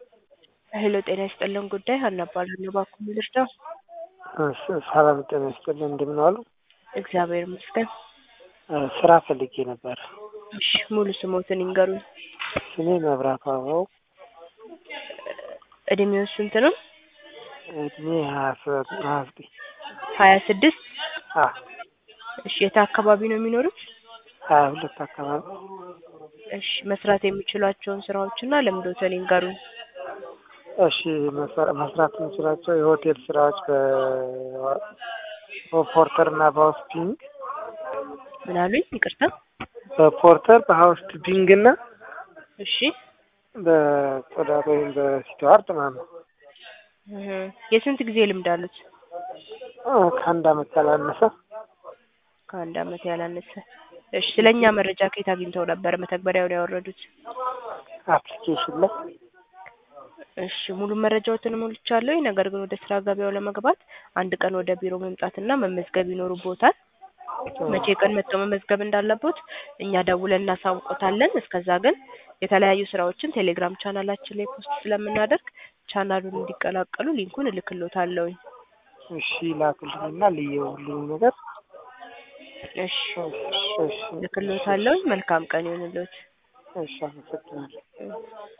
ሄሎ ጤና ይስጥልን ጉዳይ ሀና እባላለሁ። እባክዎ ምን ልርዳው? እሺ ሰላም ጤና ይስጥልን እንደምን ዋሉ? እግዚአብሔር ይመስገን። እ ስራ ፈልጌ ነበር። እሺ ሙሉ ስሞትን ይንገሩኝ። ስሜ መብራቱ አበባው እድሜው ስንት ነው? እድሜ ሀያ ሰ- ሀያ ዘጠኝ ሀያ ስድስት አ እሺ የት አካባቢ ነው የሚኖሩት? ሀያ ሁለት አካባቢ እሺ መስራት የሚችሏቸውን ስራዎችና ልምዶትን ይንገሩኝ። እሺ መሰ- መስራት የምችላቸው የሆቴል ስራዎች በ በፖርተር እና በሀውስፒንግ ምን አሉኝ? ይቅርታ። በፖርተር በሀውስፒንግ እና እሺ በጽዳት ወይም በስቲዋርድ ማለት ነው። እህ የስንት ጊዜ ልምድ አሉት? አ ከአንድ አመት ያላነሰ ከአንድ አመት ያላነሰ። እሺ ስለኛ መረጃ ከየት አግኝተው ነበር መተግበሪያውን ያወረዱት? አፕሊኬሽን ላይ እሺ ሙሉ መረጃዎትን ሞልቻለሁ። ነገር ግን ወደ ስራ ገበያው ለመግባት አንድ ቀን ወደ ቢሮ መምጣትና መመዝገብ ይኖርቦታል። መቼ ቀን መጥተው መመዝገብ እንዳለቦት እኛ ደውለን እናሳውቆታለን። እስከዛ ግን የተለያዩ ስራዎችን ቴሌግራም ቻናላችን ላይ ፖስት ስለምናደርግ ቻናሉን እንዲቀላቀሉ ሊንኩን እልክሎታለሁኝ። እሺ ላኩልኝና ልየው ሁሉንም ነገር እሺ እሺ እሺ እልክሎታለሁኝ። መልካም ቀን ይሁንልዎት። እሺ አመሰግናለሁ።